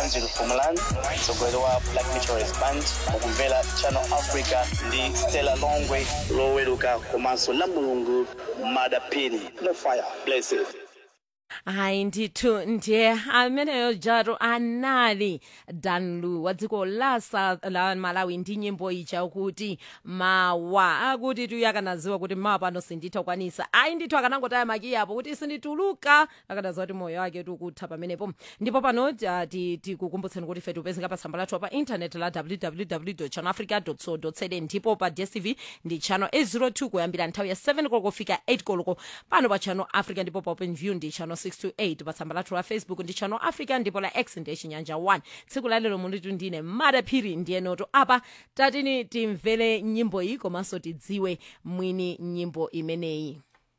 angel fumalan mtsogoleri wa black meteorist band mukumvera channel africa ndi stella longwe loweruka komanso la mulungu madapini no fire blessed hayi ndithu ndiye ameneyo jato anali danlu wa dziko la, South, la malawi ndi nyimbo ija kuti mawa akuti tiyo akanaziwa kuti mawa pano sinditha kukwanisa ayi ndithu akanangotaya makiyapo kuti sindituluka akanaziwa kuti moyo wake tikutha pamenepo ndipo pano ah, ti- tikukumbutseni kuti fetu upezeka pa tsamba lathu pa intaneti la www channelafrica co za ndipo pa dstv ndi channel 802 kuyambira nthawi ya 7 koloko kufika 8 koloko pano pa channel africa ndipo pa open view ndi channel 628 pa tsamba lathu la facebook ndi channel africa ndipo la x ndi chinyanja 1 tsiku la lero munditu ndine madaphiri ndiye noto apa tatini timvere nyimbo iyi komanso tidziwe mwini nyimbo imeneyi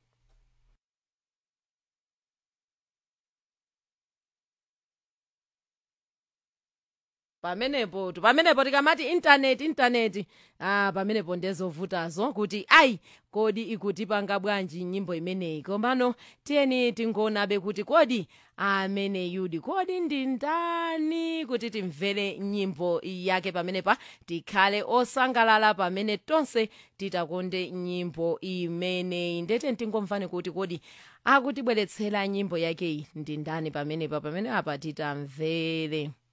pamenepo tu pamenepo tikamati intaneti intaneti ah pamenepo ndezovutazo kuti ayi kodi ikutipanga bwanji nyimbo imeneyi komano tiyeni tingonabe kuti kodi amene yudi kodi ndi ndani kuti timvere nyimbo yake pamenepa tikhale osangalala pamene tonse titakonde nyimbo imeneyi ndete tingomvane kuti kodi akutibweretsera nyimbo yakeyi ndi ndani pamenepa pamene apa titamvere